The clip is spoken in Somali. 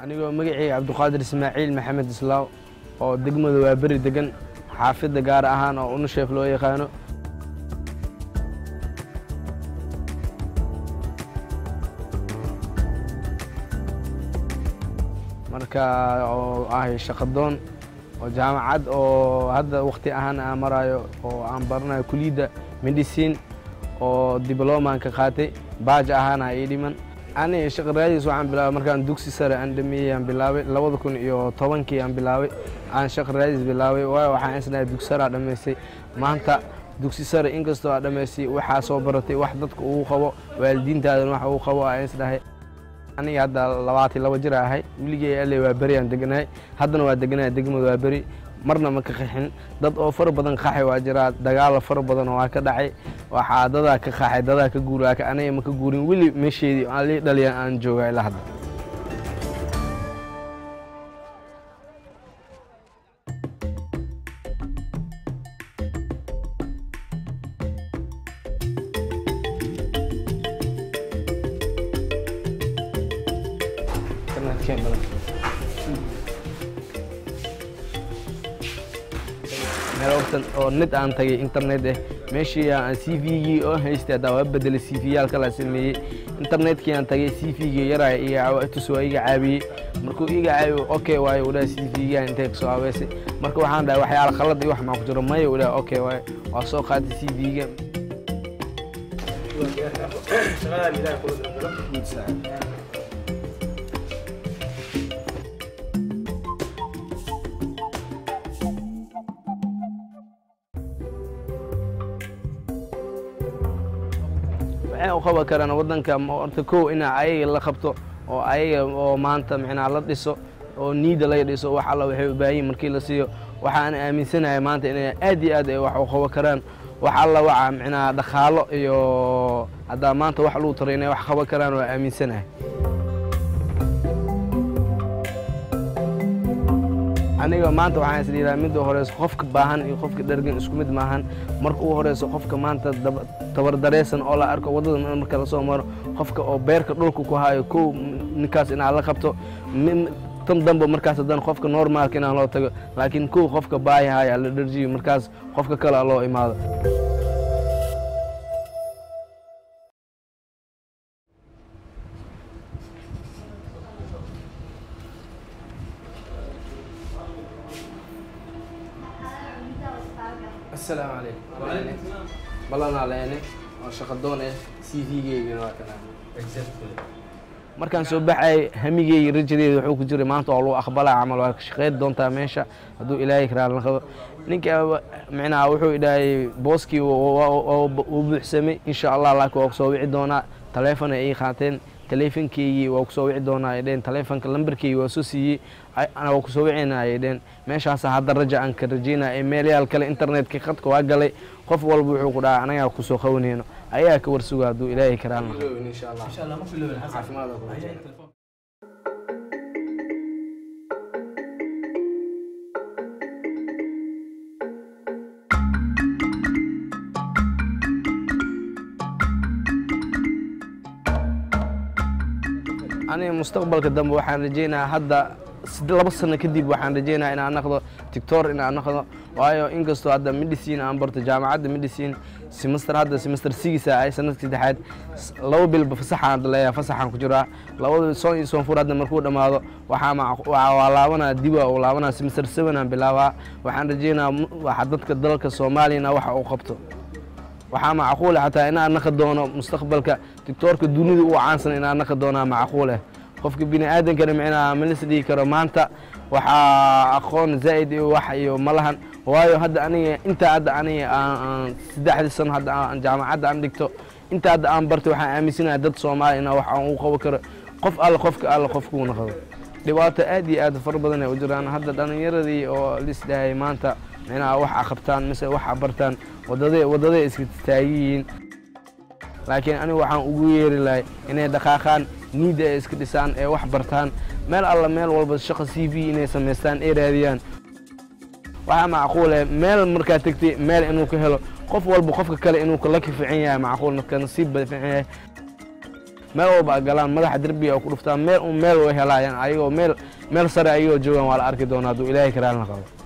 anigoo magacayga cabdiqaadir ismaaciil maxamed islaaw oo degmada waa beri degan xaafidda gaar ahaan oo unusheef loo yaqaano marka oo ahay shaqadoon oo jaamacad oo hadda wakti ahaan aan marayo oo aan baranayo kuliyadda medicine oo diblomaan ka qaatay baaj ahaana ii dhiman ani shaqaraadiis waxaan bilaabay markaan dugsi sare aan dhameeyey aan bilaabay labada kun iyo tobankii aan bilaabay aan shaqaraadiis bilaabay waayo waxaan isnahay dugsi sare aa dhammaystay maanta dugsi sare inkastoo aa dhammaystay waxaa soo baratay wax dadka ugu qabo waalidiintaadan wax ugu qabo aan isdhahay aniga hadda labaatan laba jir ahay weligey alle waa beri aan deganahay haddana waa deganahay degmada waa beri marna ma ka qaxin dad oo fara badan qaxay waa jiraa dagaalo fara badan oo waa ka dhacay waxaa dadaa ka qaxay dadaa ka guura aniga ma ka guurin weli meesheedii aan lii dhaliyan aan jooga ilaa hadda oo nid aan tagay internet eh meeshii aan c v-gii oo haystay haddaa waa bedelay c v-yaal kala sameeyey internetkii aan tagay c v-gii yaraa iga tus waa iga caabiyey markuu iga caabiyo okay waayo udhaha c v-gaa intay kasoo abeysay marka waxaan dhahay waxyaala khalad iyo wax maa ku jiro maya udhaha okay waayo waa soo qaatay c v-ga waxay u qaban karaan waddanka horta kow inaa ayaga la qabto oo ayaga oo maanta micnaa la dhiso oo niida laga dhiso wax alla waxay u baahan yihin markii la siiyo waxaan aaminsanahay maanta inay aad iyo aad ay wax u qaban karaan wax alla waca micnaa dhaqaalo iyo haddaa maanta wax lagu taro inay wax qaban karaan waa aaminsanahay aniga maanta waxaan isdhiiraa midda horeyso qofka baahan iyo qofka dhergan isku mid maahan marka ugu horeyso qofka maanta tabardareysan oo la arko waddada marka lasoo maro qofka oo beerka dhulka ku hayo kow ninkaas inaad la qabto tan dambe markaas haddana qofka normaalka inaan loo tago laakiin kow qofka baayahaya la dherjiyo markaas qofka kale a loo imaado asalaamu calaykum balanaa leene oo shaqadoon eh c v-geygana waa kana markaan soo baxay hamigeyga rajadeeda wuxuu ku jiray maanta oo lagu aqbalaa camal waa shaqeyn doontaa meesha hadduu ilaahay karaan la qabo ninka micnaha wuxuu idhahay booskii uu buuxsamay insha allah laakiin waa kusoo wici doonaa taleefona ay qaateen taleefonkeygii waa kusoo wici doonaa ay dheen taleefonka lambarkeygii waa soo siiyey waa kusoo wicina ay dheen meeshaasa hadda raja aan ka rajaynaya ee meelayaal kale internetka khadka waa galay qof walba wuxuu ku dhaha anagaa kusoo qabanayno ayaa ka warsuga hadduu ilaahay karaan aniga mustaqbalka dambe waxaan rajaynayaa hadda laba sano kadib waxaan rajaynaya inaan naqdo tictor inaan naqdo waayo inkastoo hadda medicine aan barto jaamacadda medicine semester hadda semester sigisa ay sanadka saddexaad laba bilba fasaxaan leeyahay fasaxaan ku jiraa labada soon iyo soonfur hadda markuu dhammaado waxaa waa laabanaa diba uu laabanaa semester seven aan bilaabaa waxaan rajaynaya waxa dadka dalka soomaaliyana waxa uu qabto waxaa macquule xataa inaan naqi doono mustaqbalka tictoorka dunida u caansan inaan naqi doonaa macquuleh qofka bini aadankana micnaha malis dhihi karo maanta waxaa aqoon zaa'id iyo wax iyo ma lahan waayo hadda aniga intaa hadda aniga aan saddexdii sano hadda aan jaamacadda aan dhigto intaa hadda aan bartay waxaan aaminsanahay dad soomaali ina wax aan u qaban karo qof alle qofka alle qofkuu naqdo dhibaato aad iyo aad fara badan ay u jiraan hadda dhallinyaradii oo lisdhahay maanta micnaha wax a qabtaan mise wax a bartaan wadada waddaday iska taagiyihiin laakiin anigu waxaan ugu yeeri lahay inay dhaqaaqaan niidda ay iska dhisaan ee wax bartaan meel alla meel walba shaqa c v inay samaystaan ay raadiyaan waxaa macquule meel markaa tegtay meel inuu ka helo qof walba qofka kale inuu kala ka fiican yahay macquul marka nasiib ba fiican yahay meel walba a galaan madaxa derbiga oo ku dhuftaan meel un meel way helaayaan ayagoo meel meel sare ayagoo joogaan waa la arki doonaa hadduu ilaahay karaalna qabo